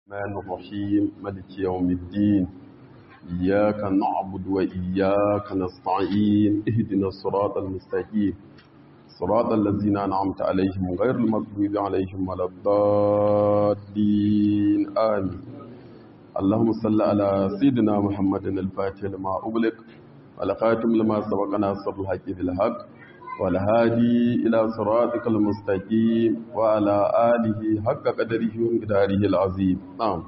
الرحمن الرحيم ملك يوم الدين إياك نعبد وإياك نستعين اهدنا الصراط المستقيم صراط الذين أنعمت عليهم غير المغضوب عليهم ولا الضالين آمين اللهم صل على سيدنا محمد الفاتح لما أغلق والخاتم لما سبق ناصر الحق بالحق والهادي إلى صراطك المستقيم وعلى آله حق قدره ومقداره العظيم نعم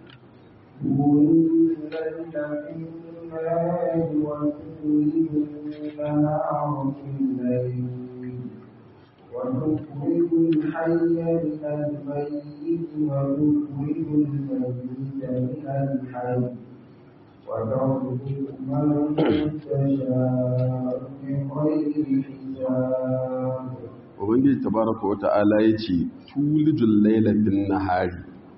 وتخرج الحي من الميت وتخرج الميت من الحي وترزق من تشاء بغير حساب ubangiji tabaraka wa ta'ala yace tulijul laila bin nahari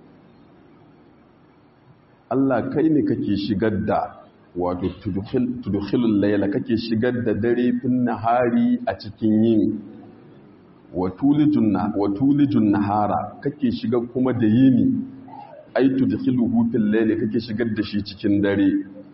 Allah kai ne kake shigar da wato tudkhilul laila kake shigar da dare fin nahari a cikin yini wa tulijun na wa tulijun nahara kake shigar kuma da yini ai tudkhiluhu fil laili kake shigar da shi cikin dare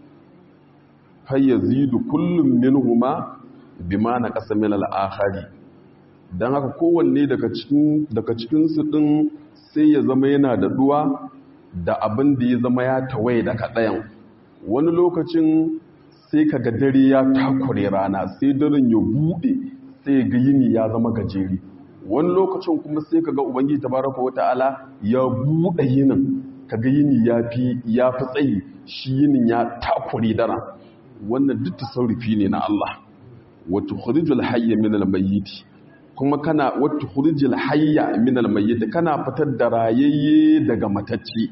fa yazidu kullum minhuma bima naqasa min al-akhari don haka kowanne daga cikinsu ɗin sai ya zama yana da duwa da abin da ya zama ya tawaye daga ɗayan wani lokacin sai ka ga dare ya takure rana sai daren ya buɗe sai ga yini ya zama gajeri wani lokacin kuma sai ka ga ubangiji tabaraka wata'ala ya buɗe yinin ka ga yini ya fi ya fi tsayi shi yinin ya takure dara wannan duk tasarrufi ne na Allah wa tukhrijul hayya min al-mayyit kuma kana wata hurjil hayya min almayyit kana fitar da rayayye daga matacce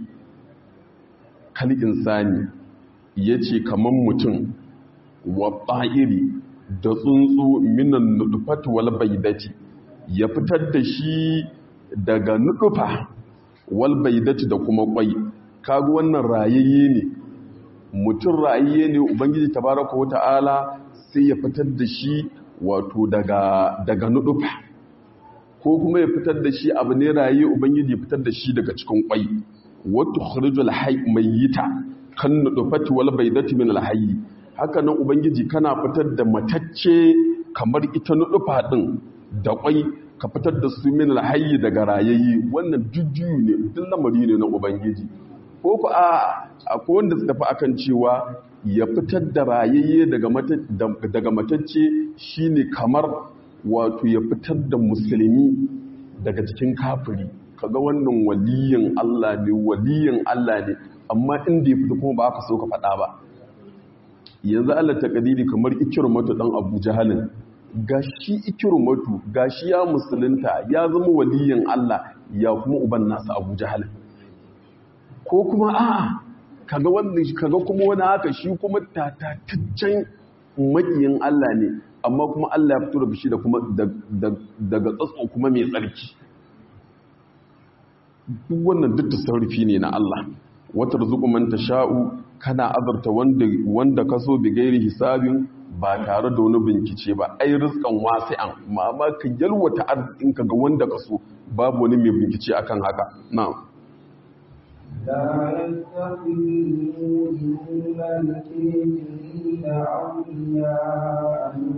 kal insani yace kaman mutum wa ta'iri da tsuntsu minan nudfat wal baydati ya fitar da shi daga nudufa wal baydati da kuma kwai kaga wannan rayayye ne mutum rayayye ne ubangiji tabaraka wa ta'ala sai ya fitar da shi wato daga daga nudufa ko kuma ya fitar da shi abu ne raye ubangiji ya fitar da shi daga cikin kwai wato kharijul hayy mayyita kan nudufati wal baydati min al hayy haka nan ubangiji kana fitar da matacce kamar ita nudufa din da kwai ka fitar da su min al hayy daga rayayi wannan jujjuyu ne duk lamari ne na ubangiji ko ku a akwai wanda suka fi akan cewa ya fitar da rayayye daga matacce shine kamar wato ya fitar da musulmi daga cikin kafiri kaga wannan waliyin Allah ne waliyin Allah ne amma inda ya fita kuma ba aka so ka faɗa ba yanzu Allah ta kadiri kamar ikirmatu dan Abu Jahalin gashi ikirmatu gashi ya musulunta ya zama waliyin Allah ya kuma uban nasa Abu Jahalin ko kuma a'a kaga wannan kaga kuma wani haka shi kuma tatataccen makiyin Allah ne amma kuma Allah ya fito da shi da kuma daga tsatso kuma mai tsarki duk wannan duk tasarrufi ne na Allah wata rizuku man sha'u kana azarta wanda wanda kaso bi gairi hisabin ba tare da wani bincike ba ai rizqan wasi'an ma ma ka yalwata arzikin ka ga wanda kaso babu wani mai bincike akan haka na'am لا يتخذ المؤمنون الكافرين أولياء من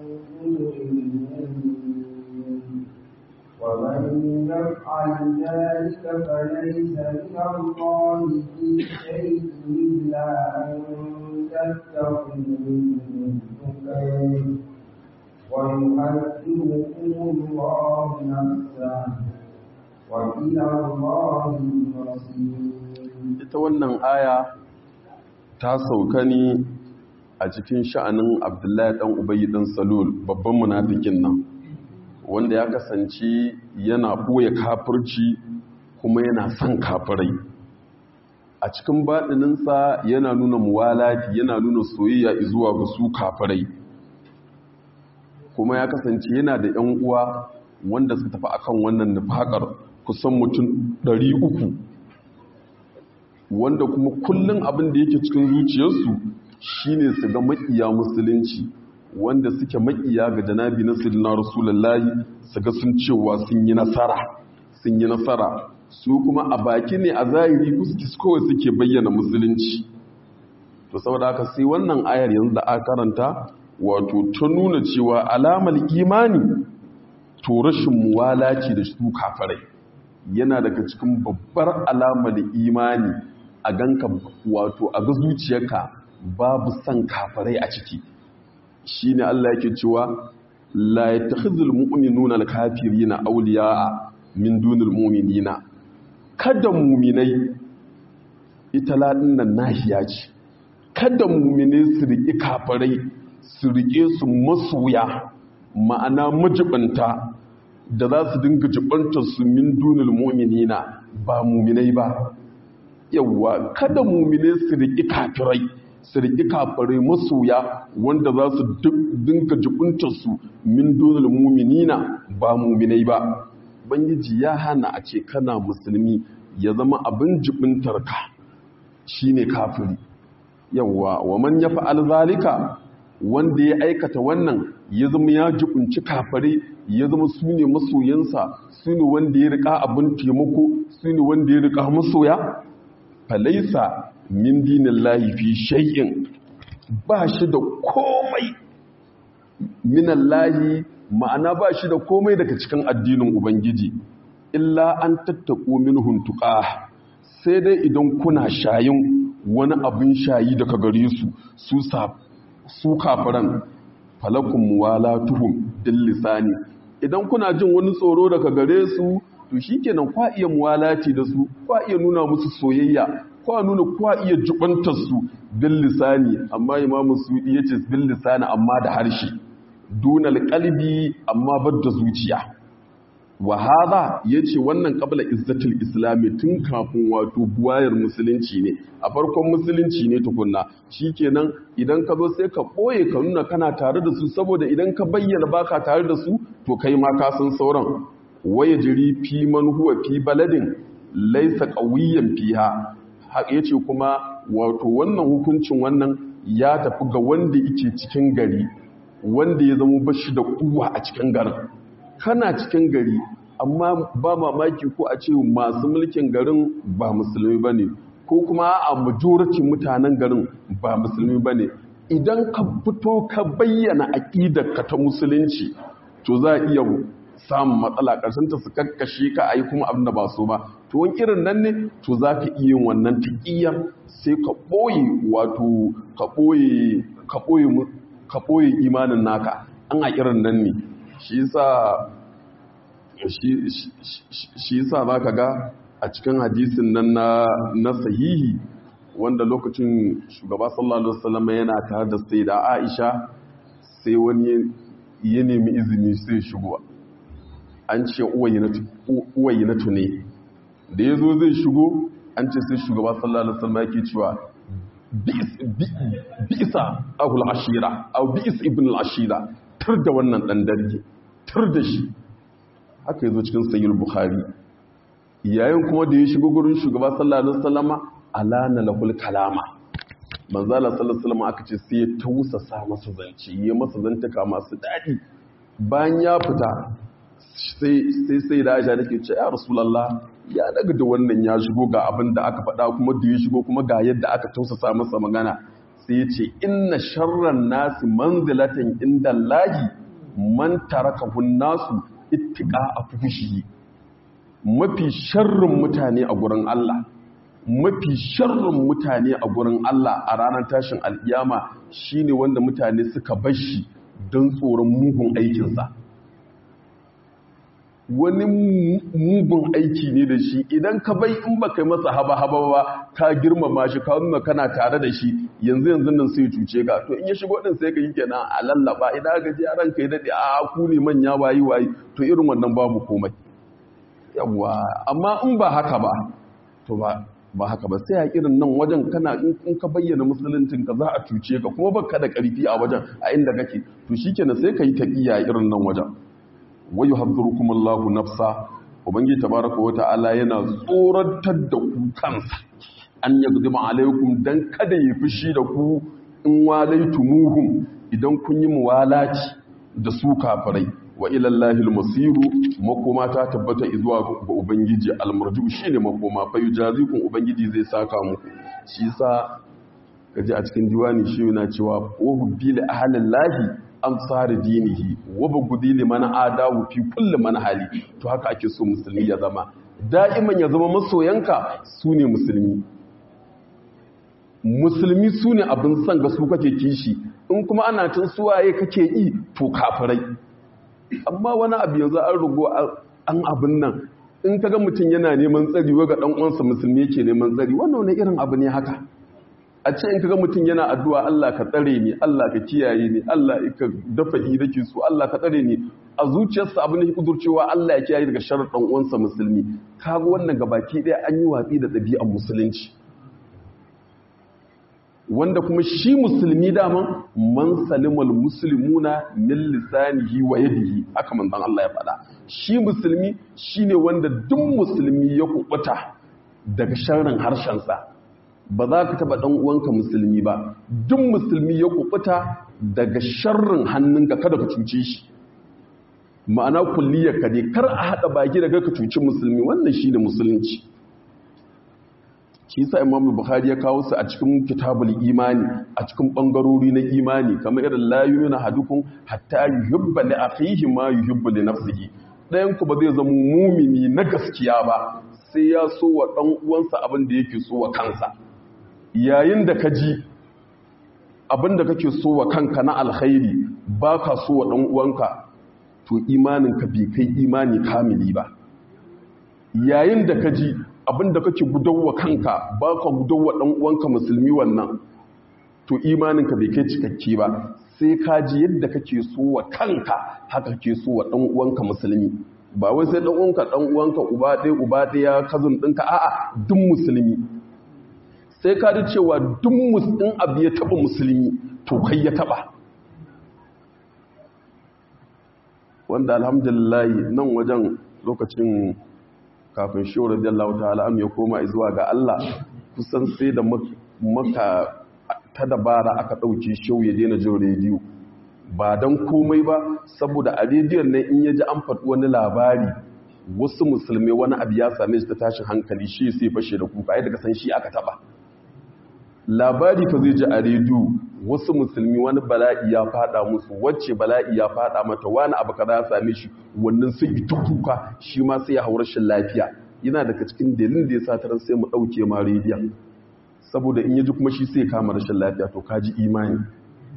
دون المؤمنين ومن يفعل ذلك فليس من الله في شيء إلا أن تتقوا منهم تقين ويحذركم الله نفسه وإلى الله المصير ita wannan aya ta sauka ne a cikin sha'anin abdullahi dan ubayi dan salul babban munafikin nan wanda ya kasance yana ɓoye kafirci kuma yana son kafirai a cikin baɗininsa yana nuna muwalati yana nuna soyayya zuwa ga su kafirai kuma ya kasance yana da 'yan uwa wanda suka tafi akan wannan nufakar kusan mutum 300 wanda kuma kullum abin da yake cikin zuciyarsu shine su ga makiya musulunci wanda suke makiya ga janabi na sirna rasulullahi su ga sun cewa sun yi nasara sun yi nasara su kuma a baki ne a zahiri kuskis kawai suke bayyana musulunci to saboda haka sai wannan ayar yanzu da aka karanta wato ta nuna cewa alamar imani to rashin muwalaci da su kafarai yana daga cikin babbar alamar imani a ganka wato a ga zuciyarka babu son kafarai a ciki shine Allah yake cewa la yattakhidhul mu'minuna al-kafirina awliya'a min dunil mu'minina kada mu'minai ita ladin nan nahiya ce kada mu'minai su riƙi kafarai su riƙe su masoya ma'ana majibanta da za su dinga jibantar su min dunil mu'minina ba mu'minai ba yawwa kada mu'minai su riƙi kafirai su riƙi kafirai masoya wanda za su dinga jibuntar su min dunil mu'minina ba mu'minai ba bangiji ya hana a ce kana musulmi ya zama abin jibintar ka shine kafiri yawwa wa man yaf'al zalika wanda ya aikata wannan ya zama ya jibunci kafare ya zama su ne masoyansa su ne wanda ya rika abin taimako su ne wanda ya rika masoya falaisa min dinin lahi fi shay'in ba shi da komai minan lahi ma'ana ba shi da komai daga cikin addinin ubangiji illa an tattaku min huntuka sai dai idan kuna shayin wani abin shayi daga gare su su su kafiran falakun muwalatuhum bil lisani idan kuna jin wani tsoro daga gare su to shikenan kwa iya muwalati da su kwa iya nuna musu soyayya kwa nuna kwa iya jubantar su bil lisani amma imamu sudi yace bil lisani amma da harshe dunal qalbi amma badda zuciya wa hadha yace wannan qabla izzatul islami tun kafin wato buwayar musulunci ne a farkon musulunci ne tukunna shikenan idan ka zo sai ka boye ka nuna kana tare da su saboda idan ka bayyana baka tare da su to kai ma ka san sauran waya jiri fi man huwa fi baladin laysa qawiyan fiha haka yace kuma wato wannan hukuncin wannan ya tafi ga wanda yake cikin gari wanda ya zama bashi da kuwa a cikin garin kana cikin gari amma ba mamaki ko a ce masu mulkin garin ba musulmi ba ne ko kuma a majority mutanen garin ba musulmi ba ne idan ka fito ka bayyana aƙidarka ta musulunci to za a iya samun matsala ta su kakkashe ka a yi kuma abin da ba so ba to wani irin nan ne to za ka iya yin wannan taƙiyar sai ka ɓoye wato ka ɓoye imanin naka an a irin nan ne shi yasa shi yasa za ka ga a cikin hadisin nan na sahihi wanda lokacin shugaba sallallahu alaihi wasallam yana tare da sai da Aisha sai wani ya nemi izini sai shigo an ce uwayinatu ne da ya zo zai shigo an ce sai shugaba sallallahu alaihi wasallam yake cewa bi'isa ahul ashira au bi'is ibn al-ashira tar da wannan dan darge tar da shi haka yazo cikin sahih bukhari yayin kuma da ya shigo gurin shugaba sallallahu alaihi wasallama alana lahul kalama manzo Allah sallallahu alaihi wasallama aka ce sai ya tausasa masa zance ya masa zantaka masu dadi bayan ya fita sai sai da Aisha take ce ya rasulullah ya daga da wannan ya shigo ga abin da aka faɗa kuma da ya shigo kuma ga yadda aka tausasa masa magana sai ya ce inna sharran nasi manzilatan inda lahi man tarakahu nasu ittiqa afushi mafi sharrin mutane a gurin Allah mafi sharrin mutane a gurin Allah a ranar tashin alkiyama shine wanda mutane suka bar shi don tsoron mugun aikinsa wani mugun aiki ne da shi idan ka bai in ba kai masa haba-haba ba ka girmama shi ka nuna kana tare da shi yanzu yanzu nan sai cuce ka to in ya shigo din sai ka yi kenan a lallaba idan ka ji ran kai dade a ku ne manya wayi wayi to irin wannan babu komai yawa amma in ba haka ba to ba ba haka ba sai a irin nan wajen kana in ka bayyana musuluncin ka za a cuce ka kuma baka da karfi a wajen a inda kake to shikenan sai ka yi taqiya irin nan wajen wa yuhadhdhirukum Allahu nafsa ubangiji tabaaraka wa ta'ala yana tsoratar da ku kansa an yagdima alaikum dan kada yi fushi da ku in walaitumuhum idan kun yi muwalaci da su kafirai wa ila Allahil masiru makoma ta tabbata zuwa ga ubangiji almarju shine makoma fa yujazikum ubangiji zai saka muku shi yasa kaji a cikin diwani shi yana cewa wa hubbil ahlillahi ansar dinihi wa bugudi liman adawu fi kulli manhali to haka ake so musulmi ya zama da'iman ya zama masoyanka sune musulmi musulmi sune abin san ga su kake kishi in kuma ana tun suwaye kake yi to kafirai amma wani abu yanzu an rugo an abin nan in kaga mutum yana neman tsari ga dan uwansa musulmi yake neman tsari wannan wani irin abu ne haka a ce in kaga mutum yana addu'a Allah ka tsare ni Allah ka kiyaye ni Allah ka dafa ni dake su Allah ka tsare ni a zuciyarsa abin da kudurcewa Allah ya kiyaye daga sharar dan uwansa musulmi kaga wannan gabaki ɗaya an yi watsi da ɗabi'ar musulunci wanda kuma shi musulmi daman man salimal muslimuna min lisanihi wa yadihi haka manzon Allah ya faɗa shi musulmi shine wanda duk musulmi ya kubuta daga sharrin harshensa ba za ka taba dan uwanka musulmi ba duk musulmi ya kubuta daga sharrin hannunka kada ka cuce shi ma'ana kulliyar ka ne kar a hada baki daga ka cuci musulmi wannan shine musulunci shi sa imamu bukhari ya kawo su a cikin kitabul imani a cikin bangarori na imani kamar irin la yu'minu hadukum hatta yuhibba li akhihi ma yuhibbu li nafsihi dayan ku ba zai zama mumini na gaskiya ba sai ya so wa dan uwansa abin da yake so wa kansa yayin da ka ji abin da kake so wa kanka na alkhairi baka so wa dan uwanka to imanin ka bai kai imani kamili ba yayin da ka ji abinda kake gudawa kanka ba ka gudawa ɗan uwanka musulmi wannan to imaninka bai kai cikakke ba sai ka ji yadda kake so wa kanka haka kake so wa ɗan uwanka musulmi ba wai sai ɗan uwanka ɗan uwanka uba ɗaya uba ɗaya kazin ɗinka a'a duk musulmi sai ka ji cewa duk musulmin abu ya taɓa musulmi to kai ya taɓa wanda alhamdulillah nan wajen lokacin kafin shi radiyallahu ta'ala am ya koma zuwa ga Allah kusan sai da maka ta dabara aka dauke shi ya daina jin rediyo ba dan komai ba saboda a rediyon nan in yaji an faɗi wani labari wasu musulmai wani abu ya same shi ta tashin hankali shi sai fashe da kuka yadda ka san shi aka taba labari fa zai ji a rediyo wasu musulmi wani bala'i ya fada musu wacce bala'i ya fada mata wani abu kaza ya same shi wannan sai yi ta kuka shi ma sai ya hau rashin lafiya yana daga cikin dalilin da ya sa taron sai mu dauke ma rediyon saboda in yaji kuma shi sai kama rashin lafiya to kaji imani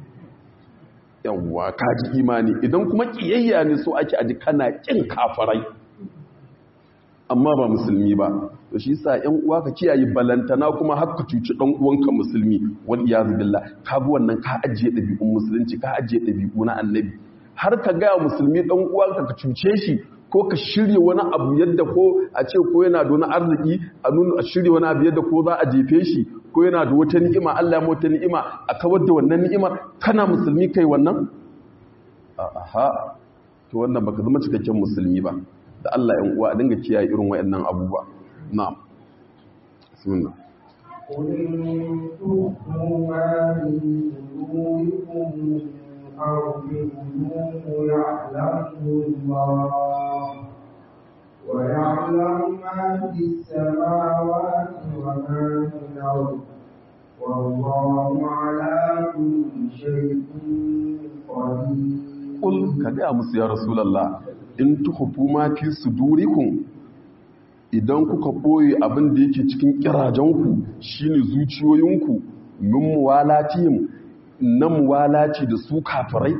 yawwa kaji imani idan kuma kiyayya ne so ake aji kana kin kafarai amma ba musulmi ba to shi yasa ƴan uwa ka kiyaye balantana kuma har ka cuci dan uwanka musulmi wal iyaz billah ka bi wannan ka ajiye dabi'un musulunci ka ajiye dabi'u na annabi har ka ga musulmi dan uwanka ka cuce shi ko ka shirye wani abu yadda ko a ce ko yana da wani arziki a nuna a shirye wani abu yadda ko za a jefe shi ko yana da wata ni'ima Allah ya wata ni'ima a kawar da wannan ni'imar kana musulmi kai wannan aha to wannan baka zama cikakken musulmi ba da Allah ‘yan uwa a dinga kiyaye irin wayannan abubuwa. Na'am. Bismillah. قل إن تخفوا ما في صدوركم أو تبدوه يعلمه الله ويعلم ما في السماوات وما في الأرض والله على كل شيء قدير Kul ka gaya musu ya Rasulallah in tuhufu ma fi sudurikum idan kuka boye abin da yake cikin kirajenku shine zuciyoyinku min muwalatihim na muwalaci da su kafirai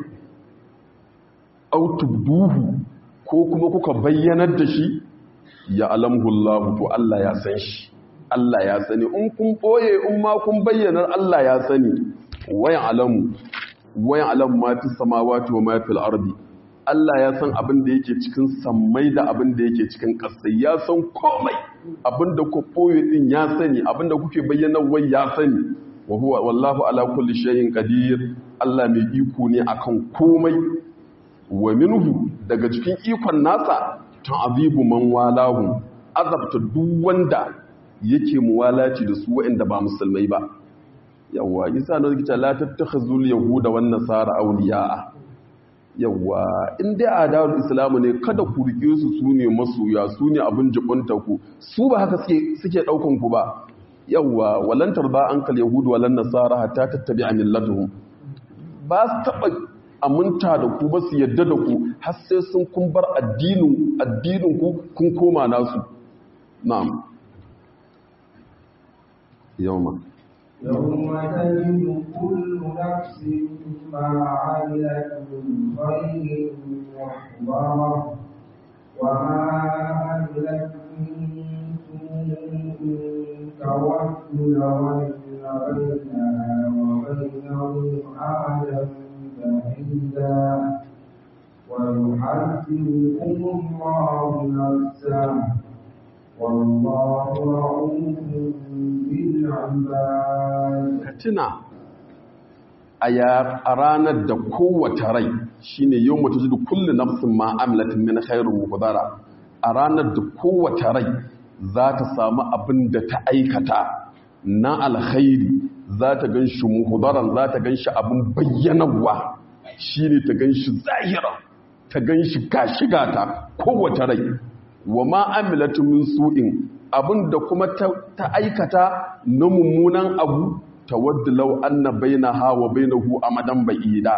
aw tubduhu ko kuma kuka bayyanar da shi ya alamhu Allah to Allah ya san shi Allah ya sani in kun boye in ma kun bayyanar Allah ya sani wayan alamu wayan alamu ma fi samawati wa ma fil ardi Allah ya san abin da yake cikin sammai da abin da yake cikin ƙasai ya san komai abin da ku ɓoye ɗin ya sani abin da kuke bayyana wai ya sani wa huwa wallahu ala kulli shay'in qadir Allah mai iko ne akan komai wa minhu daga cikin ikon nasa ta'azibu man walahu azabta duk wanda yake muwalaci da su waɗanda ba musulmai ba yawa isa na zikita la tattakhazul yahuda wan nasara awliya'a yawa in dai a dawar islamu ne kada ku rike su su ne masoya su ne abin jibunta ku su ba haka suke ɗaukan ku ba yawa walantar ba an kal yahudu walan nasara hatta tattabi a millatuhum ba su taɓa aminta da ku ba su yadda da ku har sai sun kun bar addinin addinin ku kun koma nasu na'am yawma يوم تجد كل نفس ما عملت من خير محضرة وما عملت من سوء تود لو أن بينها وبينه أمدا بعيدا ويحذركم الله نفسه والله رؤوف بالعباد ka tuna a ranar da kowace rai shine yau mutu zudu kullu nafsin ma amilatin min khairun muhdara a ranar da kowace rai za ta samu abin da ta aikata na alkhairi za ta gan shi muhdaran za ta gan shi abin bayyanarwa shine ta gan shi zahira ta gan shi gashiga ta kowace rai wa ma amilatu min su'in abinda kuma ta aikata na mummunan abu tawaddu law anna bainaha wa bainahu amadan ba'ida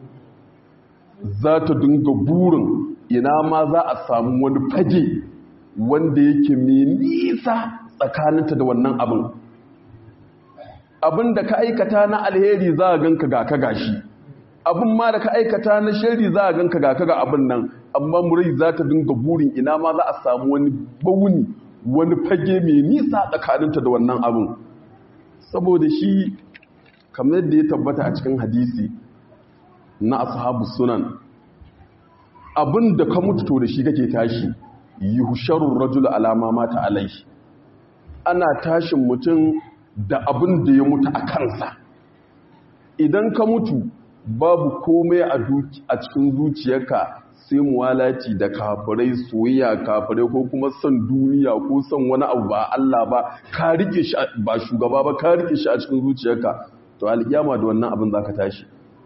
za ta dinga burin ina ma za a samu wani fage wanda yake mai nisa tsakaninta da wannan abin abin da ka aikata na alheri za a ganka ga ka gashi abin ma da ka aikata na shari za a ganka ga ka ga abin nan amma murai za ta dinga burin ina ma za a samu wani bauni wani fage mai nisa tsakaninta da wannan abin saboda shi kamar da ya tabbata a cikin hadisi na ashabu sunan abin da ka mutu to da shi kake tashi yuhsharur rajul alama mata alai ana tashin mutum da abin da ya mutu a kansa idan ka mutu babu komai a cikin zuciyarka sai muwalaci da kafirai soyayya kafirai ko kuma son duniya ko son wani abu ba Allah ba ka rike shi ba shugaba ba ka rike shi a cikin zuciyarka to alkiyama da wannan abin zaka tashi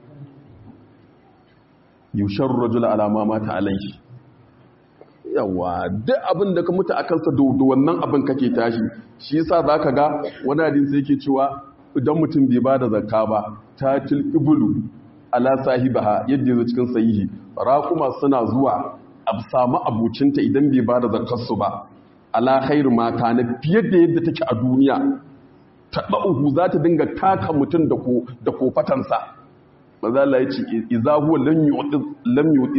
yushar rajul alama mata alaihi yawa duk abin da ka mutu akan sa da wannan abin kake tashi shi yasa zaka ga wani hadisi yake cewa idan mutum bai bada zakka ba tatil ibulu ala sahibaha yadda yanzu cikin sahihi raƙuma suna zuwa a samu abucinta idan bai ba da zakarsu ba ala khairu mata na fiye da yadda take a duniya ta ɗa'uhu za ta dinga taka mutum da kofatansa mazala ya ce iza huwa lam yuɗi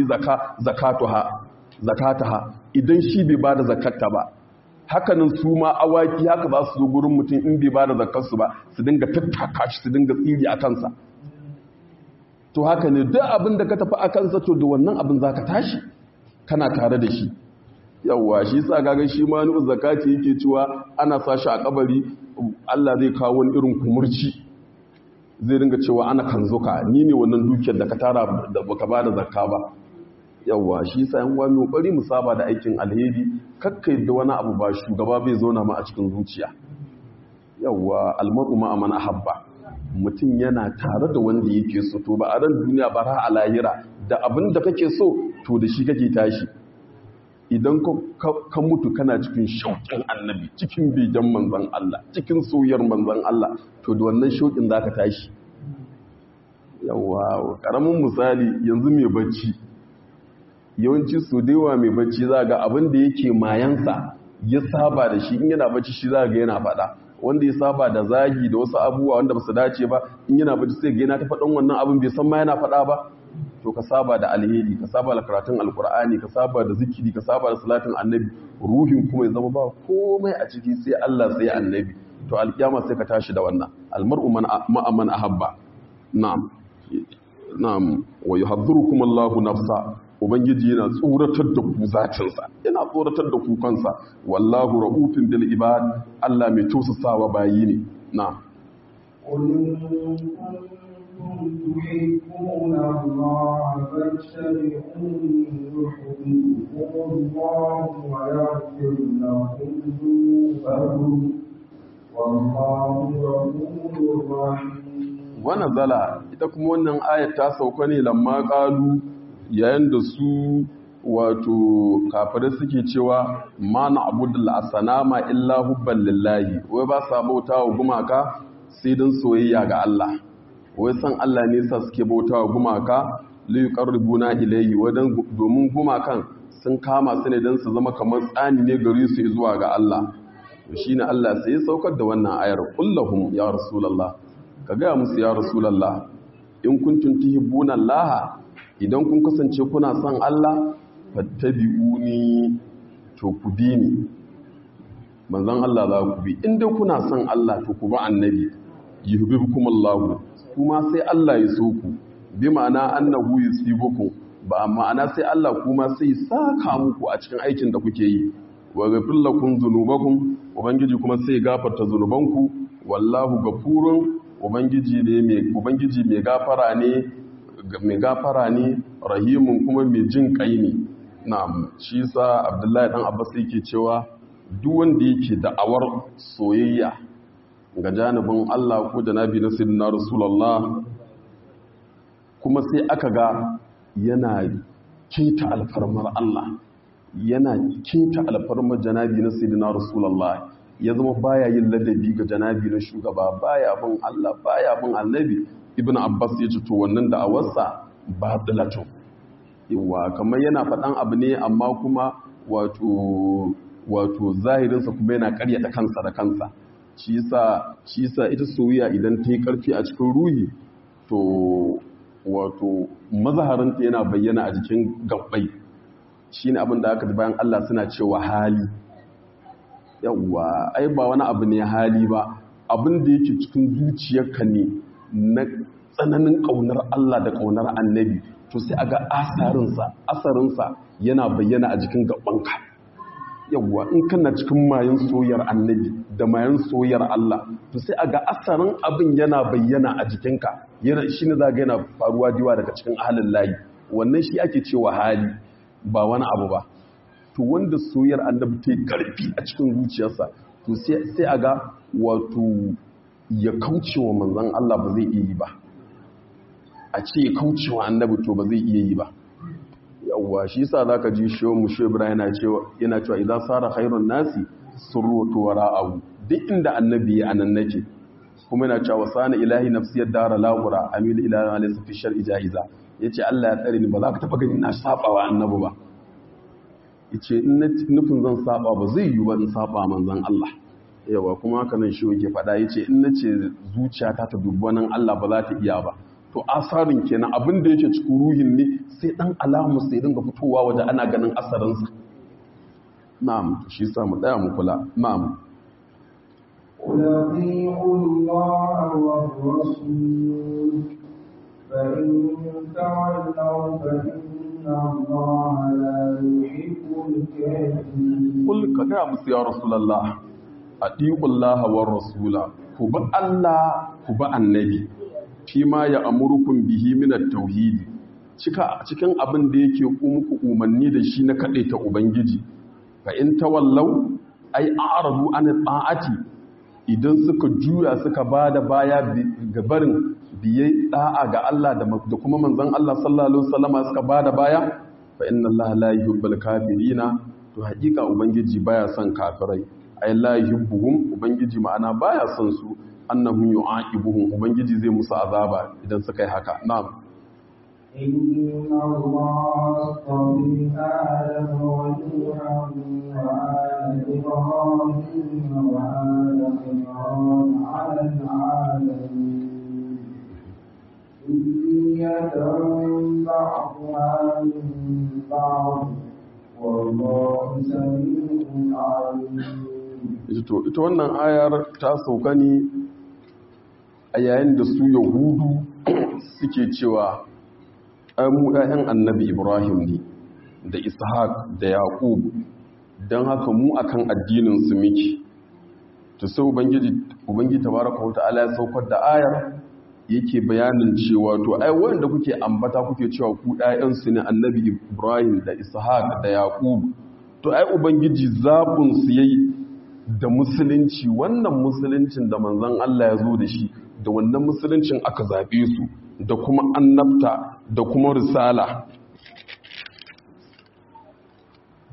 zakataha idan shi bai ba da zakarta ba hakanan su ma awaki haka za su zo gurin mutum in bai ba da zakarsu ba su dinga tattaka shi su dinga tsiri a kansa to haka ne duk abin da ka tafi a kansa to da wannan abin za ka tashi kana tare da shi yawwa shi sa gagan shi ma nu'u zakati yake cewa ana sa shi a kabari Allah zai kawo wani irin kumurci zai ringa cewa ana kanzuka ni ne wannan dukiyar da ka tara da baka bada zakka ba yawwa shi sa yan wani kokari mu saba da aikin alheri kakkai da wani abu ba shugaba bai zauna ma a cikin zuciya yawwa almar'u ma amana habba mutum yana tare da wanda yake so to ba a ran duniya ba ra a lahira da abin da kake so to da shi kake tashi idan ka mutu kana cikin shauƙin annabi cikin begen manzan Allah cikin soyar manzan Allah to da wannan shauƙin za ka tashi yawa ƙaramin misali yanzu mai bacci yawanci su yawa mai bacci za ga abin da yake mayansa ya saba da shi in yana bacci shi za ga yana faɗa wanda ya saba da zagi da wasu abubuwa wanda ba su dace ba in yana bacci sai ga yana ta faɗan wannan abin bai san ma yana faɗa ba to ka saba da alheri ka saba da karatun alkur'ani ka saba da zikiri ka saba da salatin annabi ruhin kuma ya zama ba komai a ciki sai Allah sai annabi to alkiyama sai ka tashi da wannan almar'u man ma'aman ahabba na'am na'am wa yuhadhdhirukum Allahu nafsa ubangiji yana tsoratar da ku zatinsa yana tsoratar da ku kansa wallahu ra'ufin bil ibad Allah mai tausasawa bayi ne na'am تحبون الله فاتبعوني يحببكم الله ويغفر لكم ذنوبكم والله غفور رحيم wannan zala ita kuma wannan ayat ta sauka ne lamma qalu yayin da su wato kafirai suke cewa ma na abudul asanama illa hubban lillahi wai ba sa bauta wa gumaka sai don soyayya ga Allah wai san Allah ne sa suke bauta wa gumaka li yuqarribuna ilayhi wadan domin gumakan sun kama su ne don su zama kamar tsani ne gari su zuwa ga Allah shine Allah sai ya saukar da wannan ayar kullahum ya rasulullah ka ga musu ya rasulullah in kuntum tuhibbuna Allah idan kun kasance kuna son Allah fattabi'uni to ku bi ni manzon Allah za ku bi in dai kuna son Allah to ku bi annabi yuhibbukum Allah kuma sai Allah ya so ku bi ma'ana annahu yusibukum ba ma'ana sai Allah kuma sai saka muku a cikin aikin da kuke yi wa ghafir lakum dhunubakum ubangiji kuma sai gafarta zunubanku wallahu ghafurun ubangiji ne mai ubangiji mai gafara ne mai gafara ne rahimun kuma mai jin kai ne na'am shi sa abdullahi dan abbas yake cewa duk wanda yake da'awar soyayya ga janibin Allah ko janabi na sayyidina rasulullah kuma sai aka ga yana keta alfarmar Allah yana keta alfarmar janabi na sayyidina rasulullah ya zama baya yin ladabi ga janabi na shugaba baya bin Allah baya bin annabi ibnu abbas ya ce to wannan da'awarsa batilatu yawa kamar yana faɗan abu ne amma kuma wato wato zahirinsa kuma yana karyata kansa da kansa shi yasa shi yasa ita soyayya idan ta yi ƙarfi a cikin ruhi to wato mazaharinta yana bayyana a jikin gabbai shine abin da aka bayan Allah suna cewa hali yawa ai ba wani abu ne hali ba abin da yake cikin zuciyarka ne na tsananin ƙaunar Allah da ƙaunar annabi to sai aga asarinsa asarinsa yana bayyana a jikin gabanka yawwa in kana cikin mayan soyar annabi da mayan soyar Allah to sai aga asarin abin yana bayyana a jikinka yana shine zaga yana faruwa diwa daga cikin halin layi wannan shi ake cewa hali ba wani abu ba to wanda soyar annabi ta yi karfi a cikin zuciyarsa to sai aga wato ya kaucewa manzon Allah ba zai iya yi ba a ce ya kaucewa annabi to ba zai iya yi ba yawwa shi yasa zaka ji shehu mu shehu ibrahim yana cewa yana cewa idan sara khairun nasi surrutu wara'ahu duk inda annabi ya anan nake kuma yana cewa sana ilahi nafsiyar dara lagura amil ilahi alayhi fi shar'i jaiza yace Allah ya tsare ni ba za ka taba gani na saba wa annabi ba yace in nufin zan saba ba zai yi ba in saba manzon Allah yawa kuma haka nan shi yake faɗa yace in nace zuciyata ta dubi wannan Allah ba za ta iya ba to asarin kenan abin da yake cikin ruhin ne sai dan alamu sai dinga fitowa waje ana ganin asarinsa na'am shi sa mu tsaya mu kula na'am قل اطيعوا الله والرسول فإن تولوا فإن الله لا يحب الكافرين قل كذا musu ya rasulullah atiqullaha war rasula ku bi Allah ku bi annabi fi ma ya amurkun bihi minar tauhidi cikin abin da yake muku umarni da shi na kaɗe ta ubangiji fa in tawallau ai a'radu an ta'ati idan suka juya suka bada baya ga barin biye da'a ga Allah da kuma manzon Allah sallallahu alaihi wasallama suka bada baya fa inna Allah la yuhibbul kafirina to hakika ubangiji baya son kafirai ai la yuhibbuhum ubangiji ma'ana baya son su annahum yu'aqibuhum ubangiji zai musu azaba idan suka yi haka na'am إن الله اصطفى آدم ونوحا وآل إبراهيم وآل عمران على العالمين ذرية بعضها من بعض والله سميع عليم ita wannan ayar ta sauka ne a yayin da su yahudu suke cewa mu ɗayan annabi ibrahim ne da ishaq da yaqub don haka mu akan addinin su miki to sai ubangiji ubangiji tabaraka wa ta'ala ya saukar da ayar yake bayanin cewa to ai wanda kuke ambata kuke cewa ku ɗayan su ne annabi ibrahim da ishaq da yaqub to ai ubangiji zabun su yayi da musulunci wannan musuluncin da manzon Allah ya zo da shi da wannan musuluncin aka zaɓe su da kuma annabta da kuma risala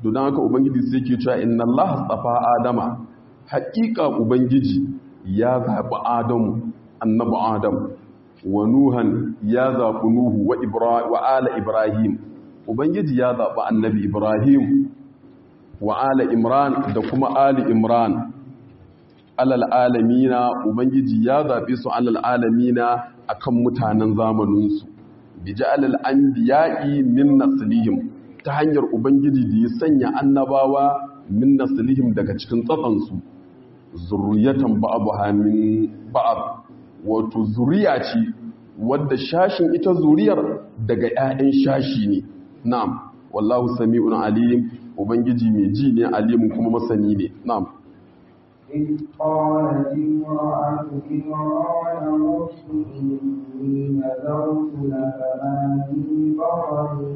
don haka ubangiji sai ke cewa inna Allah tsafa adama haƙiƙa ubangiji ya zaɓi adamu annabi adam wa nuhan ya zaɓi nuhu wa ala ibrahim ubangiji ya zaɓi annabi ibrahim wa ala imran da kuma ali imran alal alamina ubangiji ya zaɓe su alal alamina akan mutanen zamaninsu bi ja'alal anbiya'i min naslihim ta hanyar ubangiji da ya sanya annabawa min naslihim daga cikin tsatsansu zurriyatan ba'abuha min ba'ab wato zuriya ce wadda shashin ita zuriyar daga 'ya'yan shashi ne na'am wallahu sami'un alim ubangiji mai ji ne alimun kuma masani ne na'am إذ قالت امرأة إمران رب إني نذرت لك ما في بطني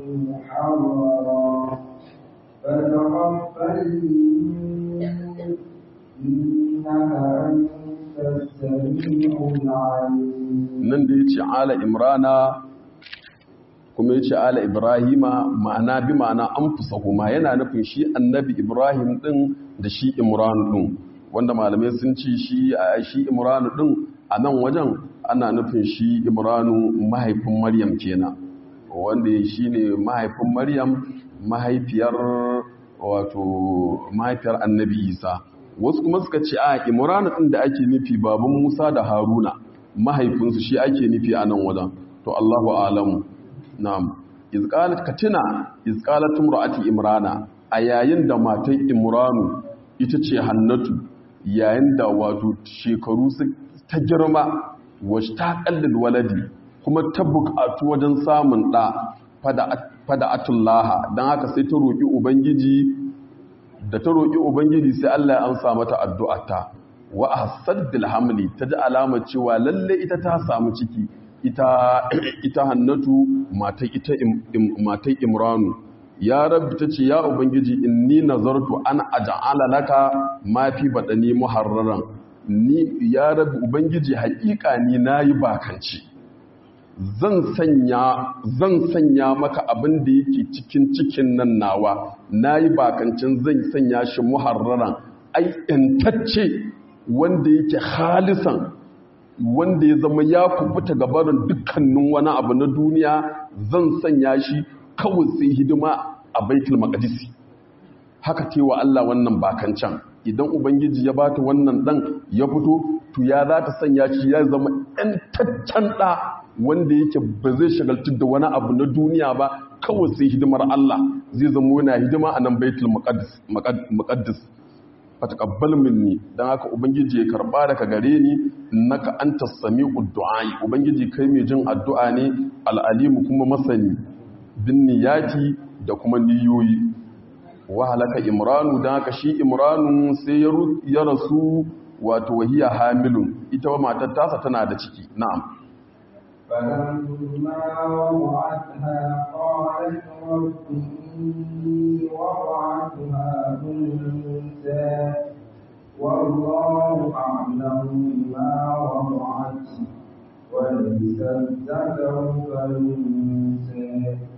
محررا فتقبل مني إنك أنت السميع العليم nan da ya ce ala imrana kuma ya ce ala ibrahima ma'ana bi ma'ana an fusahuma yana nufin shi annabi ibrahim din da shi imran din wanda malamai sun ci shi a shi imranu din a nan wajen ana nufin shi imranu mahaifin maryam kenan wanda shi ne mahaifin maryam mahaifiyar wato mahaifiyar annabi isa wasu kuma suka ce a imranu din da ake nufi baban musa da haruna mahaifinsu shi ake nufi a nan wajen to allahu alamu na'am izqalat katina izqalat imra'ati imrana a yayin da matan imranu ita ce hannatu yayin da wato shekaru ta girma wacce ta kallin waladi kuma ta bukatu wajen samun ɗa fada atullaha don haka sai ta roƙi ubangiji da ta roƙi ubangiji sai Allah ya amsa mata addu'ata wa ahsaddil hamli ta ji alamar cewa lalle ita ta samu ciki ita ita hannatu matai ita matai imranu ya rabbi ta ce ya ubangiji inni nazartu an aja'ala laka ma fi badani muharraran ni ya rabbi ubangiji haƙiƙa ni nayi bakanci zan sanya zan sanya maka abin da yake cikin cikin nan nawa nayi bakancin zan sanya shi muharraran ai intacce wanda yake halisan wanda ya zama ya kubuta gabarin dukkanin wani abu na duniya zan sanya shi kawai sai hidima a baitul maqdisi haka cewa Allah wannan bakancan idan ubangiji ya bata wannan dan ya fito to ya za ta sanya shi ya zama ɗantaccen ɗa wanda yake ba zai shagaltu da wani abu na duniya ba kawai sai hidimar Allah zai zama yana hidima a nan baitul maqdis fataqabbal minni dan haka ubangiji ya karba daga gare ni innaka antas sami'ud du'a ubangiji kai mai jin addu'a ne al'alimu kuma masani bin niyati da kuma niyoyi wa halaka imranu dan haka shi imranu sai ya rasu wato wahiya hamilun ita wa matar tasa tana da ciki na'am فلما وضعتها قالت رب إني وضعتها أنثى والله أعلم بما وضعت وليس الذكر كالأنثى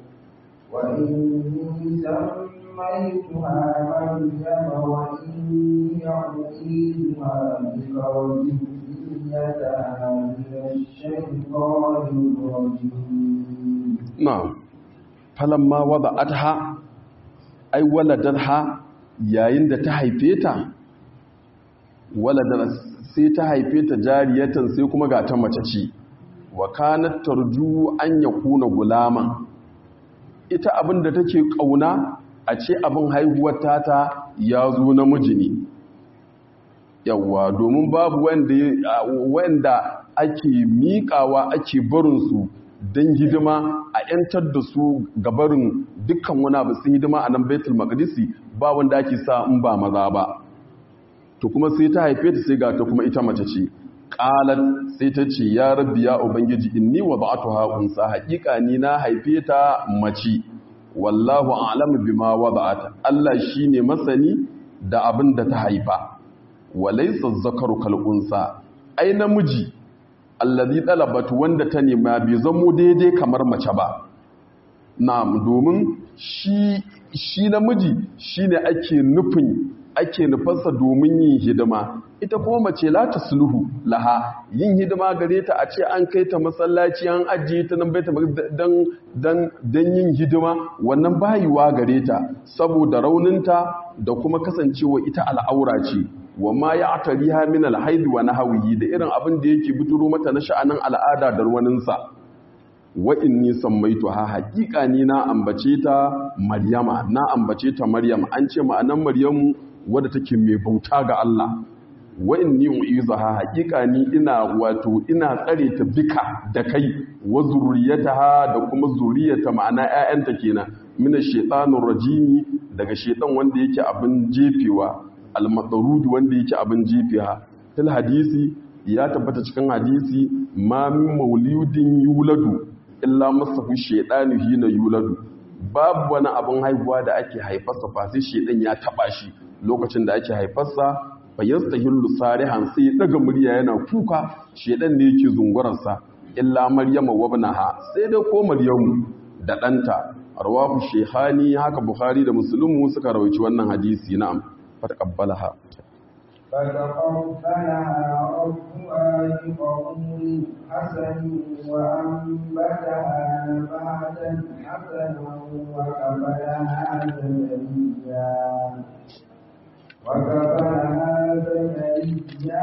وإني سميتها مريم وإني أعيدها بك وذريتها من الشيطان الرجيم na'am falamma wada'atha ay waladatha yayin da ta haife ta waladar sai ta haife ta jariyatan sai kuma ga ta mace ce wa kanat tarju an yakuna gulaman ita abin da take kauna a ce abin haihuwar tata ya zo namiji ne yawa domin babu wanda wanda ake miƙawa ake barinsu don hidima a 'yantar da su gabarin dukkan wani abu sun hidima a nan baitul maqdisi ba wanda ake sa in ba maza ba to kuma sai ta haife ta sai ga ta kuma ita mace ce qalat sai ta ce ya rabbi ya ubangiji inni wada'tuha unsa haqiqa ni na haife ta mace wallahu a'lamu bima wada'at Allah shine masani da abin da ta haifa walaysa zakaru kal unsa ai namiji allazi talabat wanda ta nema bai zamo daidai kamar mace ba na'am domin shi shi namiji shine ake nufin ake nufarsa domin yin hidima ita kuma mace la ta sulhu laha yin hidima gare ta a ce an kai ta masallaci an ajiye ta nan baita dan dan dan yin hidima wannan bayuwa gare ta saboda rauninta da kuma kasancewa ita al'aura ce wa ma ya tariha min alhaid wa nahwihi da irin abin da yake biduro mata na sha'anin al'ada da ruwaninsa wa inni sammaituha haqiqa ni na ambace ta maryama na ambace ta maryam an ce ma'anan maryamu wadda take mai bauta ga Allah wa inni uizaha haqiqa ni ina wato ina tsare ta bika da kai wa zurriyataha da kuma zuriyata ma'ana ƴaƴanta kenan mina shaitanur rajimi daga shaitan wanda yake abin jefewa al-madarud wanda yake abin jefewa til hadisi ya tabbata cikin hadisi ma min mauludin yuladu illa masahu shaitanu hina yuladu babu wani abin haihuwa da ake haifarsa fa sai shaitan ya taba shi lokacin da ake haifarsa fa yastahillu sarihan sai ya daga murya yana kuka shaitan ne yake zungurarsa illa maryama wabnaha sai dai ko maryamu da ɗanta rawahu shehani haka bukhari da muslimu suka rawaici wannan hadisi na'am fataqabbalaha فتقبلها ربها بقبول حسن وأنبتها نباتا حسنا وكفلها زكريا وكفلها زكريا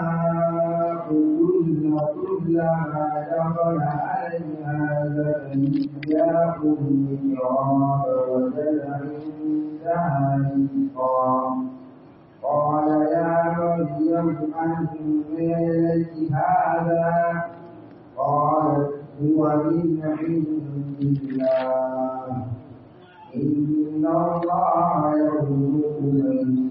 كل كلما دخل عليها زكريا المحراب وجد عندها رزقا قال يا مريم أنى لك هذا قالت هو من عند الله إن الله يرزق من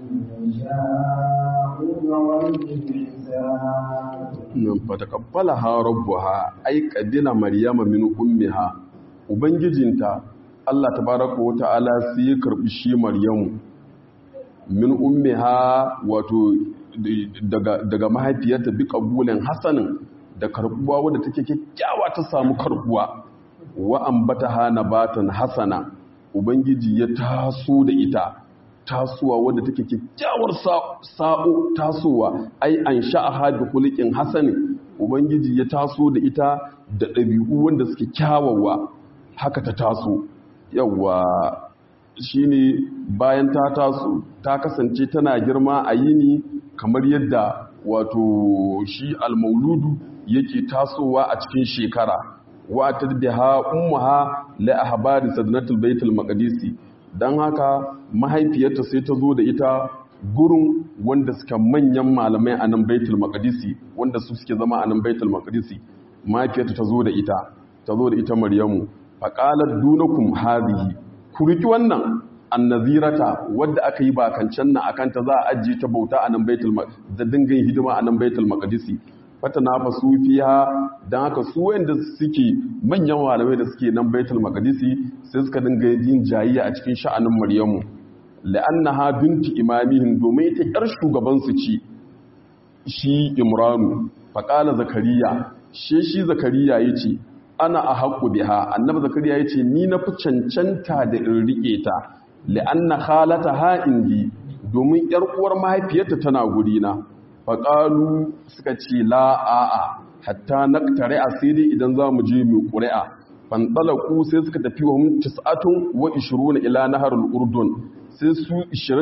يشاء بغير حساب nan fatakabbalaha rabbuha ay qadila maryama min ummiha ubangijinta Allah tabaaraka wa ta'ala sai ya karbi shi maryamu min ummiha wato daga daga mahaifiyarta bi qabulin hasanin da karbuwa wadda take kyakkyawa ta samu karbuwa wa ambataha nabatan hasana ubangiji ya taso da ita tasowa wadda take kyakkyawar sa'o tasowa ai an sha'aha bi khuliqin hasani ubangiji ya taso da ita da ɗabi'u wanda suke kyawawa haka ta taso yawa shine bayan ta taso ta kasance tana girma a yini kamar yadda wato shi almauludu yake tasowa a cikin shekara wa tadbiha ummuha la ahbari sadnatul baitul maqdisi don haka mahaifiyarta sai ta zo da ita gurin wanda suka manyan malamai a nan baitul maqdisi wanda su suke zama a nan baitul maqdisi mahaifiyarta ta zo da ita ta zo da ita maryamu faqalat dunakum hadhihi ku riki wannan annazirata wadda aka yi bakancan nan akan ta za a ajiye ta bauta a nan baitul da dingan hidima a nan baitul maqdisi fatana fa su fiha dan haka su wanda suke manyan malamai da suke nan baitul maqdisi sai suka dinga yin jayiya a cikin sha'anin maryamu la'annaha binti imamihim domin ita yar shugaban su ci shi imranu faqala zakariya she shi zakariya yace ana ahaqqu biha annabi zakariya yace ni na fi cancanta da in rike ta la'anna khalataha indi domin yar uwar mahaifiyarta tana gurina faƙalu suka ce la'a'a hatta na tare asiri idan za mu je mai ƙuri'a fanɗalaku sai suka tafi wa tis'atun wa ishiruna ila nahar urdun sai su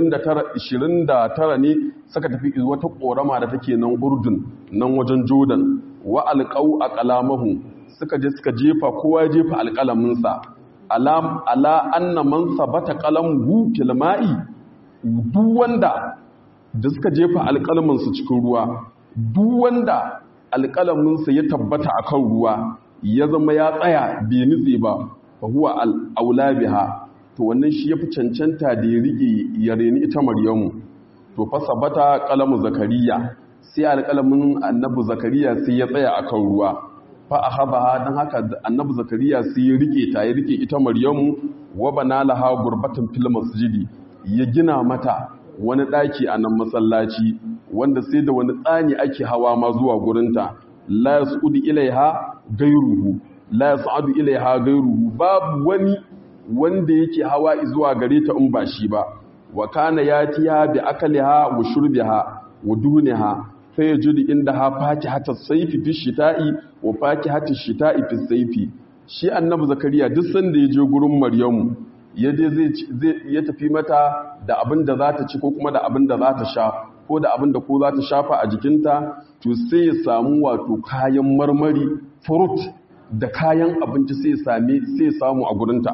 29 ne suka tafi wata ƙorama da take nan urdun nan wajen jordan wa alƙau a ƙalamahu suka je suka jefa kowa ya jefa alƙalaminsa ala anna man sabata ƙalamu filma'i duk wanda da suka jefa alƙalaminsu cikin ruwa duk wanda alƙalaminsa ya tabbata a kan ruwa ya zama ya tsaya bai nutse ba fa huwa al'aula biha to wannan shi ya fi cancanta da ya riƙe ya reni ita maryamu to fa sabata ƙalamu zakariya sai alƙalamin annabi zakariya sai ya tsaya a kan ruwa fa a haɓa don haka annabi zakariya sai ya riƙe ta ya riƙe ita maryamu wa bana laha gurbatan fil masjidi ya gina mata wani ɗaki a nan masallaci wanda sai da wani tsani ake hawa ma zuwa gurinta la yas'udu ilaiha gairuhu la yas'adu ilaiha gairuhu babu wani wanda yake hawa zuwa gare ta in ba shi ba wa kana yatiha bi akaliha wa shurbiha wa duniha fa yajudu indaha fakihata sayfi fi shita'i wa fakihata shita'i fi sayfi shi annabi zakariya duk sanda ya je gurin maryamu ya je zai ya tafi mata da abin da za ta ci ko kuma da abin da za ta sha ko da abin da ko za ta shafa a jikinta to sai ya samu wato kayan marmari fruit da kayan abinci sai ya same sai ya samu a gurinta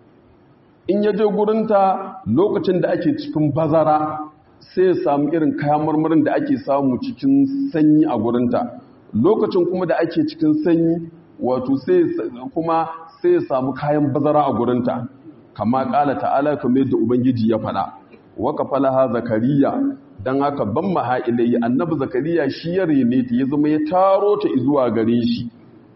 in ya je gurinta lokacin da ake cikin bazara sai ya samu irin kayan marmarin da ake samu cikin sanyi a gurinta lokacin kuma da ake cikin sanyi wato sai kuma sai ya samu kayan bazara a gurinta kama kala ta'ala kamar yadda ubangiji ya faɗa waka falaha zakariya dan haka ban maha ilayhi annabi zakariya shi ya rene ta ya zama ya taro ta zuwa gare shi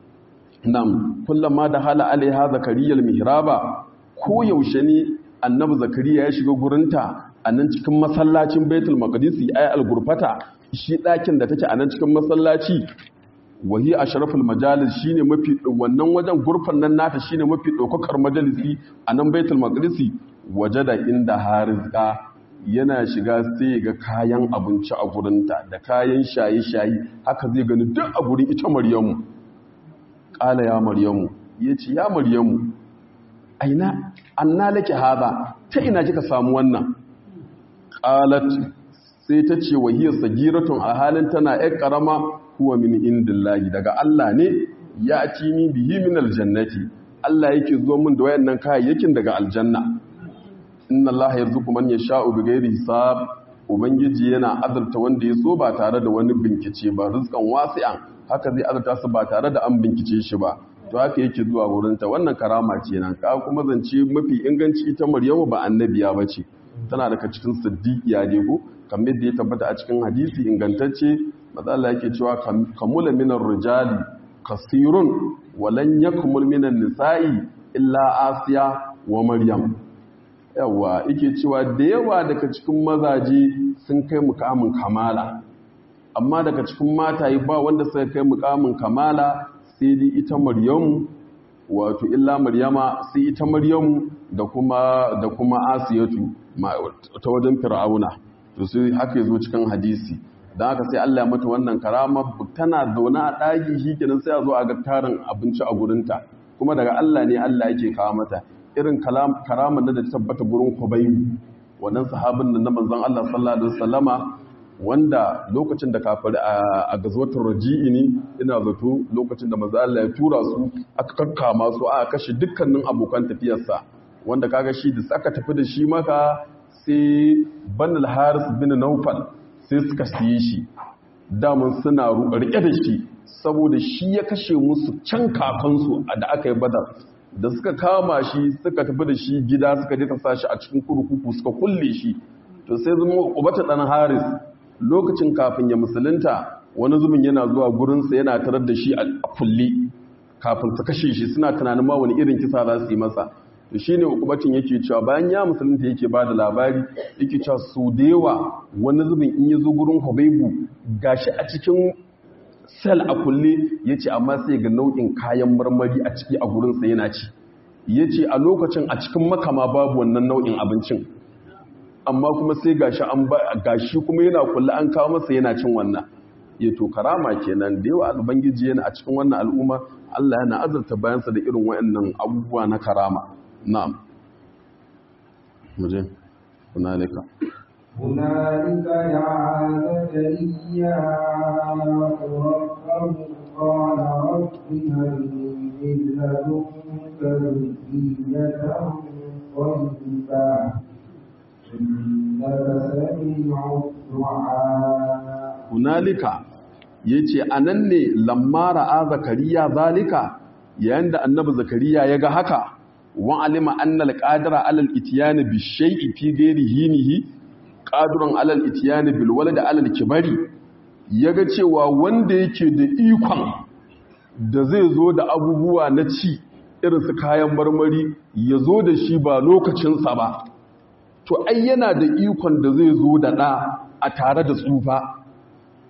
nam kullama da hala alaiha zakariyal mihraba ko yaushe ne annabi zakariya ya shiga gurinta a nan cikin masallacin baitul maqdisi ay al-gurfata shi ɗakin da take a nan cikin masallaci wahi ashraful majalis shine mafi wannan wajen gurfan nan nata shine mafi daukakar majalisi a nan baitul maqdisi wajada inda harizqa yana shiga sai ga kayan abinci a gurinta da kayan shayi-shayi haka zai gani duk a gurin ita maryamu ƙala ya maryamu ya ce ya maryamu aina anna laki haza ta ina kika samu wannan ƙalat sai ta ce wahiyar sagiratun a halin tana ‘yar ƙarama kuwa min indillahi daga Allah ne ya ci ni bihi min aljannati Allah yake zo min da wayannan kayayyakin daga aljanna inna Allah yarzuqu man yasha'u bighairi hisab ubangiji yana azurta wanda ya so ba tare da wani bincike ba rizqan wasi'an haka zai azurta su ba tare da an bincike shi ba to haka yake zuwa wurin ta wannan karama ce nan ka kuma zance mafi inganci ita Maryamu ba annabiya bace tana daga cikin siddiqiya ne ko kamar yadda ya tabbata a cikin hadisi ingantacce maza Allah yake cewa kamula minar rijali kasirun walan yakmul minan nisa'i illa asiya wa maryam yawa yake cewa da yawa daga cikin mazaje sun kai mukamin kamala amma daga cikin mataye ba wanda suka kai mukamin kamala sai dai ita maryamu wato illa maryama sai ita maryamu da kuma da kuma asiyatu ta wajen fir'auna to sai haka yazo cikin hadisi dan haka sai Allah ya mata wannan karama tana zaune a daki shikenan sai a zo a ga tarin abinci a gurinta kuma daga Allah ne Allah yake kawo mata irin karaman da ta tabbata gurin Hubayb wannan sahabin nan na manzon Allah sallallahu alaihi wasallama wanda lokacin da kafari a gazwatar raji'i ne ina zato lokacin da manzon Allah ya tura su aka kakkama su aka kashe dukkanin abokan tafiyarsa wanda kaga shi da aka tafi da shi maka sai banal haris bin naufal sai suka siye shi damun suna rike da shi saboda shi ya kashe musu can kakansu da aka yi badar da suka kama shi suka tafi da shi gida suka je ta sashi a cikin kurkuku suka kulle shi to sai zama ubata dan haris lokacin kafin ya musulunta wani zumin yana zuwa gurinsa yana tarar da shi a kulle kafin su kashe shi suna tunanin ma wani irin kisa za su yi masa to shine ukubatin yake cewa bayan ya musulunta yake ba da labari yake cewa su da yawa wani zubin in ya zo gurin hubaibu gashi a cikin sel a kulle ya ce amma sai ga nau'in kayan marmari a ciki a gurinsa yana ci ya ce a lokacin a cikin makama babu wannan nau'in abincin amma kuma sai gashi an ba gashi kuma yana kulle an kawo masa yana cin wannan ya to karama kenan da yawa albangiji yana a cikin wannan al'umma Allah yana azurta bayansa da irin wayannan abubuwa na karama na'am muje hunalika هنالك دعا زكريا ربه قال رب هب لي من لدنك ذرية طيبة إنك سميع الدعاء hunalika yace anan ne lamma ra'a zakariya zalika yayin da annabi zakariya ya ga haka wa alima annal qadira alal ityani bi shay'i fi ghairi hinihi qadirun alal ityani bil walad alal kibari yaga cewa wanda yake da ikon da zai zo da abubuwa na ci irin su kayan marmari ya zo da shi ba lokacinsa ba to ai yana da ikon da zai zo da ɗa a tare da tsufa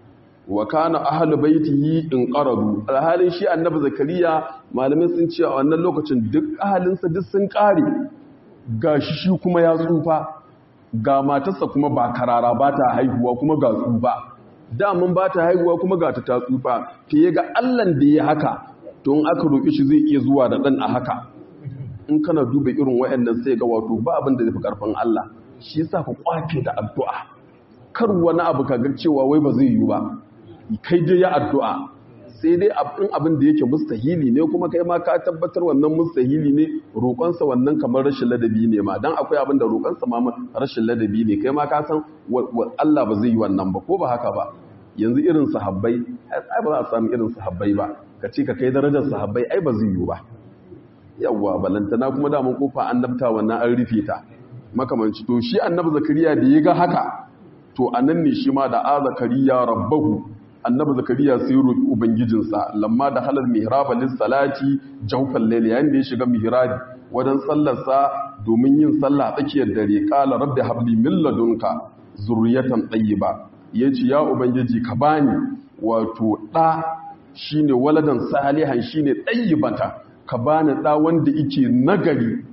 wa kana ahlu baitihi in qaradu alhalin shi annabi zakariya malamai sun ce a wannan lokacin duk ahalinsa duk sun kare gashi shi kuma ya tsufa ga matarsa kuma ba karara ba ta haihuwa kuma ga tsufa damun ba ta haihuwa kuma ga ta ta tsufa fiye ga allan da ya haka to in aka roƙi shi zai iya zuwa da ɗan a haka in kana duba irin waɗannan sai ga wato ba abin da zai fi ƙarfin allah shi yasa ka kwafe da addu'a kar wani abu ka ga cewa wai ba zai yi ba kai dai ya addu'a sai dai abin abin da yake mustahili ne kuma kai ma ka tabbatar wannan mustahili ne roƙonsa wannan kamar rashin ladabi ne ma dan akwai abin da roƙonsa ma rashin ladabi ne kai ma ka san Allah ba zai yi wannan ba ko ba haka ba yanzu irin sahabbai ai ba za a samu irin sahabbai ba ka ce ka kai darajar sahabbai ai ba zai yi ba yawwa balantana kuma da mun kofa annabta wannan an rufe ta makamanci to shi annabi zakariya da ya ga haka to anan ne shi ma da a zakariya rabbahu annabi zakariya sai roki ubangijinsa lamma da halal mihraba lis salati jawfal layl yayin da ya shiga mihrabi wadan sallarsa domin yin sallah tsakiyar dare qala rabbi habli min ladunka zurriyatan tayyiba yace ya ubangiji ka bani wato da shine waladan salihan shine tayyibata ka bani da wanda yake nagari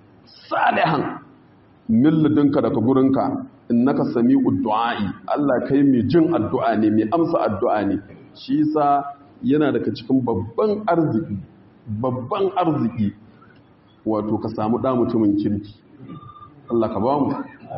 salihan min ladunka daga gurinka innaka sami'ud du'a'i Allah kai mai jin addu'a ne mai amsa addu'a ne shi yasa yana daga cikin babban arziki babban arziki wato ka samu da mutumin kirki Allah ka ba mu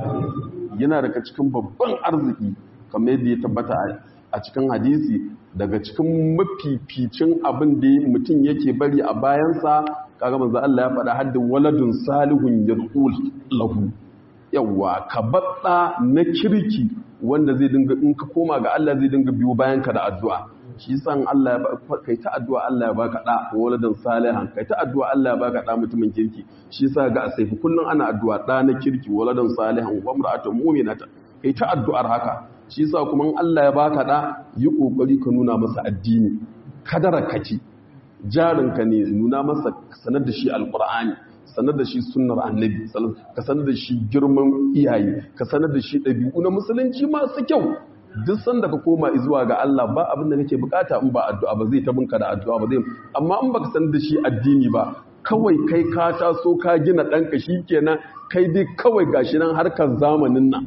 yana daga cikin babban arziki kamar yadda ya tabbata a cikin hadisi daga cikin mafificin abin da mutum yake bari a bayansa kaga manzo Allah ya faɗa haddin waladun salihun yad'ul lahu yawa ka baɗa na kirki wanda zai dinga in ka koma ga Allah zai dinga biyo bayan ka da addu'a shi san Allah ya kai ta addu'a Allah ya baka da waladan salihan kai ta addu'a Allah ya baka da mutumin kirki shi yasa ga asaifi kullun ana addu'a da na kirki waladan salihan wa imra'atun mu'minata kai ta addu'ar haka shi yasa kuma in Allah ya baka da yi kokari ka nuna masa addini kadara kaci jarinka ne nuna masa sanar da shi alqur'ani sanar da shi sunnar annabi ka sanar da shi girman iyaye ka sanar da shi ɗabi'u na musulunci masu kyau duk sanda ka koma zuwa ga Allah ba abin da kake bukata in ba addu'a ba zai ta binka da addu'a ba zai amma in baka sanar da shi addini ba kawai kai ka taso ka gina ɗanka shi kenan kai dai kawai gashi nan harkar zamanin nan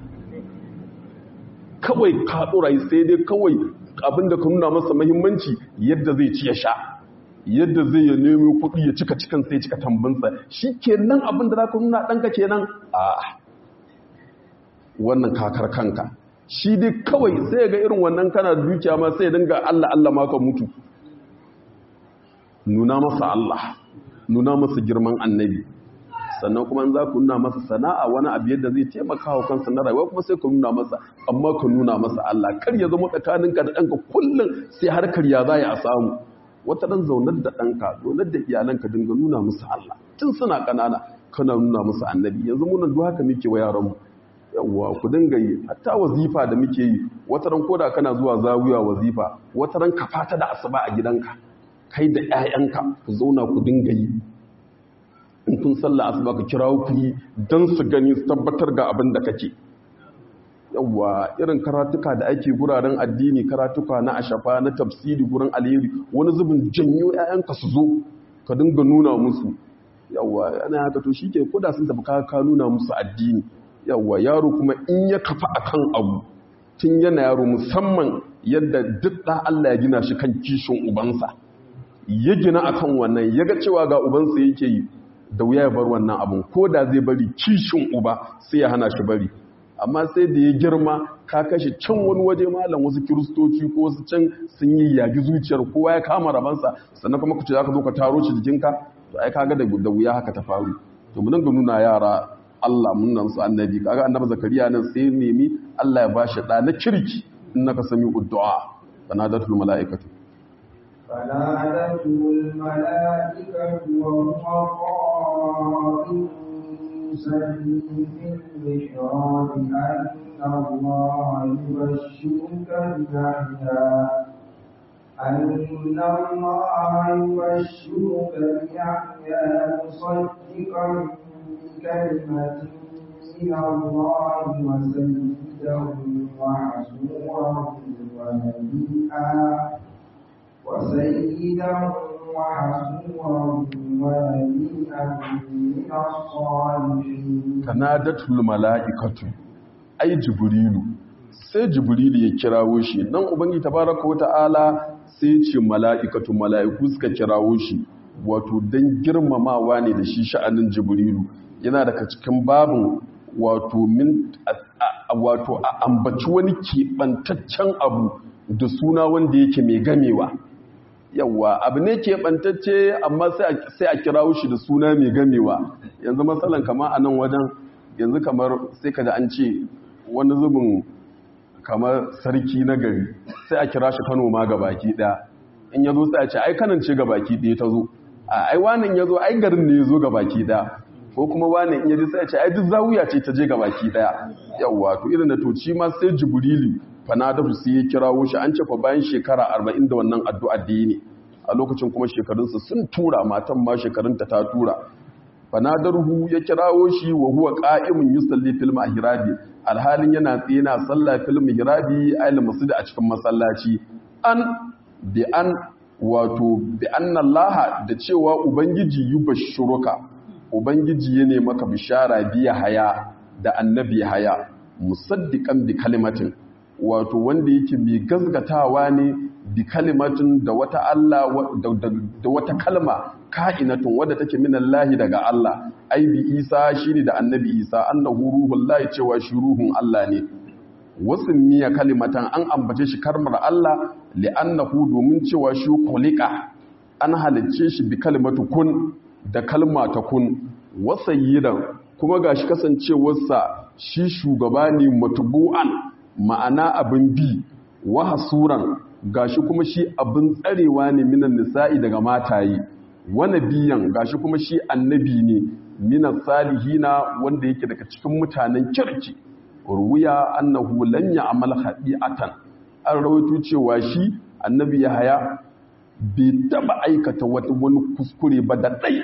kawai ka ɗora sai dai kawai abin da ka nuna masa mahimmanci yadda zai ci ya sha yadda zai ya nemo kuɗi ya cika cikin sai cika tambinsa shi kenan abin da za ka nuna ɗanka kenan a wannan kakar kanka shi dai kawai sai ga irin wannan kana dukiya ma sai dinga Allah Allah ma ka mutu nuna masa Allah nuna masa girman annabi sannan kuma za ku nuna masa sana'a wani abu yadda zai taimaka wa kansa na rayuwa kuma sai ka nuna masa amma ka nuna masa Allah kar ya zama tsakaninka da ɗanka kullum sai harkar ya za a samu wata ɗan zaunar da ɗanka zaunar da iyalanka dinga nuna musu Allah tun suna ƙanana kana nuna musu annabi yanzu munan duk haka muke wa yaranmu yawwa ku dinga yi hatta wazifa da muke yi wata ran koda kana zuwa zawiya wazifa wata ran ka fata da asuba a gidanka kai da ƴaƴanka ku zauna ku dinga yi in kun sallah asuba ka kira ku yi dan su gani su tabbatar ga abin da kake yawwa irin karatuka da ake guraren addini karatuka na ashafa na tafsiri gurin alheri wani zubin janyo ƴaƴanka su zo ka dinga nuna musu yawwa ana haka to shike koda sun tafi ka ka nuna musu addini yawwa yaro kuma in ya kafa akan abu tun yana yaro musamman yadda duk da Allah ya gina shi kan kishin ubansa ya gina akan wannan ya ga cewa ga ubansa yake yi da wuya ya bar wannan abun ko da zai bari kishin uba sai ya hana shi bari amma sai da ya girma ka kashe can wani waje malam wasu kiristoci ko wasu can sun yi yagi zuciyar kowa ya kama rabansa sannan kuma ku ce za ka zo ka taro shi jikinka to ai kaga da da wuya haka ta faru to mun ga nuna yara Allah mun nan su annabi kaga annabi zakariya nan sai nemi Allah ya bashi da na kirki innaka sami uddu'a fanadatul malaikatu فنادته الملائكة وهو قائم يصلي في المحراب أن الله يبشرك بيحيى أن الله يبشرك بيحيى مصدقا بكلمة من الله وسيدا وحسورا ونبيئا وسيدا وحسورا ونبيئا من الصالحين kanadatul mala'ikatu ai jibrilu sai jibrilu ya kirawo shi nan ubangi tabaraka wata'ala sai ya ce mala'ikatu mala'iku suka kirawo shi wato dan girmamawa ne da shi sha'anin jibrilu yana daga cikin babin wato min wato a ambaci wani keɓantaccen abu da suna wanda yake mai gamewa yawa abu ne keɓantacce amma sai a kirawo shi da suna mai gamewa yanzu matsalan kama a nan wajen yanzu kamar sai ka da an ce wani zubin kamar sarki na gari sai a kira shi kano ma ga baki ɗaya in ya zo sai a ce ai kanan ce ga baki ɗaya ta zo a ai wanan ya zo ai garin ne ya zo ga baki ɗaya ko kuma wanan in ya ji sai a ce ai duk zawuya ce ta je ga baki ɗaya yawa to irin da toci ma sai jibrilu fanadahu sai ya kirawo shi an ce fa bayan shekara arba'in da wannan addu'a da yi ne a lokacin kuma shekarunsa sun tura matan ma shekarunta ta tura fanadarhu ya kirawo shi wa huwa qa'imun yusalli fil mahrabi alhalin yana tsaye na sallah fil mahrabi ayil masjid a cikin masallaci an bi an wato bi anna Allah da cewa ubangiji yubashshuruka ubangiji ya ne maka bishara biya haya da annabi haya musaddiqan bi kalimatin wato wanda yake mai gazgatawa ne bi kalimatin da wata Allah da wata kalma ka'inatun wadda take min Allah daga Allah ai bi Isa shine da annabi Isa annahu ruhullahi cewa shi ruhun Allah ne wasun miya kalimatan an ambace shi karmar Allah li'annahu domin cewa shi kulika an halicce shi bi kalimatu kun da kalma ta kun wasayyidan kuma gashi kasancewarsa shi shugaba ne matubu'an ma'ana abin bi wa hasuran gashi kuma shi abin tsarewa ne minan nisa'i daga mataye wa nabiyan gashi kuma shi annabi ne minan salihina wanda yake daga cikin mutanen kirki ruwiya annahu lam ya'mal khadi'atan an rawaito cewa shi annabi Yahaya bai taba aikata wani kuskure ba da dai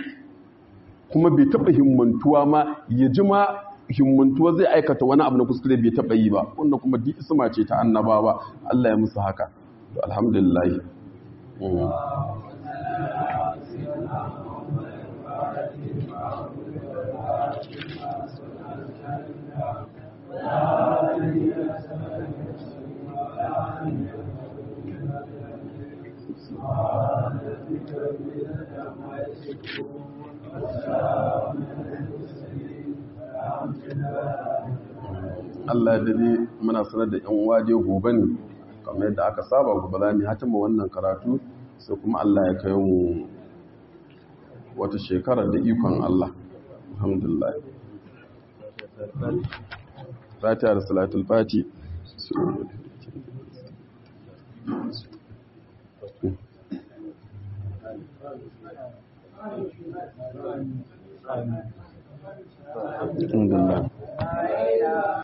kuma bai taba himmantuwa ma ya ji ma himmantuwa zai aikata wani abu na kuskure bai taba yi ba wanda kuma duk isma ce ta annabawa Allah ya musu haka to alhamdulillah Allah ya dade muna sanar da ‘yan waje gobe ne kamar yadda aka saba gobe za mu hatima wannan karatu sai kuma Allah ya kai mu wata shekara da ikon Allah alhamdulillah fatiha da salatul fati alhamdulillah